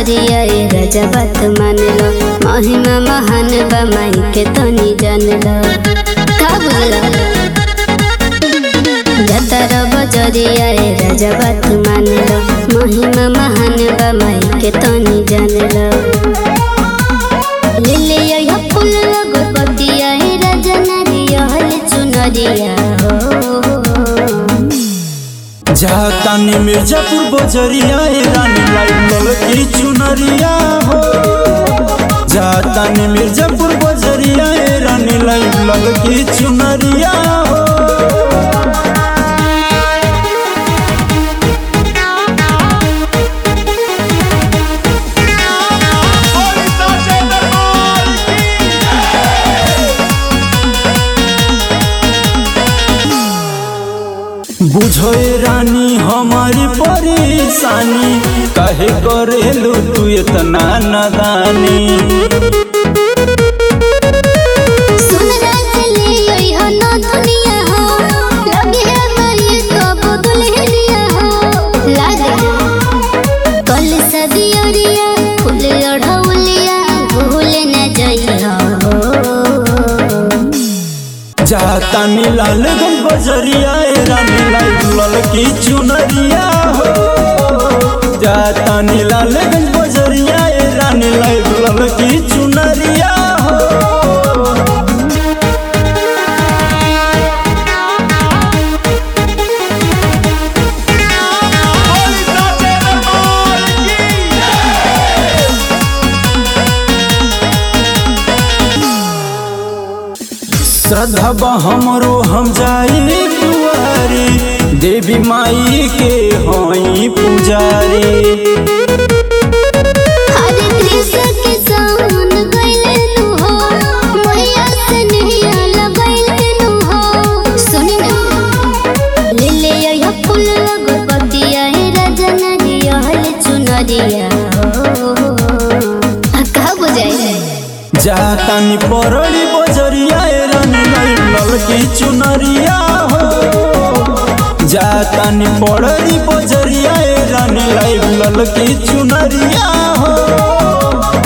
बजरिया ए राजा बात मान लो महिमा महान बा माई के तनी जान लो का बोला जतर बजरिया ए राजा बात मान लो महिमा महान बा माई के तनी जान लो लिले या फूल लगो पतिया ए राजा नारिया हल चुनरिया हो जातानी मिर्जापुर बजरिया ए रानी लाइव ललकी चुनरिया हो जातानी मिर्जापुर बजरिया ए रानी लाइव ललकी चुनरिया हो बुझो ए रानी हमारी परेशानी काहे करेलू तू इतना नादानी सुन राजले ओइ हो न दुनिया हो लगे है मरी तो बदल हिलिया हो लागे कल सदियरिया फूल ओढ़ौलिया भूल न जइहा हो जातानी लालगंज बजरिया ए रानी लाइव ललकी चुनरिया हो जातानी लालगंज बजरिया ए रानी लाइव ललकी चुनरिया हो श्रद्धा बा हमरो हम जाई दुआरी देवी माई के हई पुजारी हरे कृष्ण के सावन गइले नु हो मैया से नैया लगइले नु हो सुन ना ले ले या फूल लगो पतिया हे राजा नदिया हल चुनरिया हो आ का बुझाई जातानी परड़ी बजरिया ए रानी लाइव ललकी चुनरिया हो जातानी पड़री बजरिया ए रानी लाइव ललकी चुनरिया हो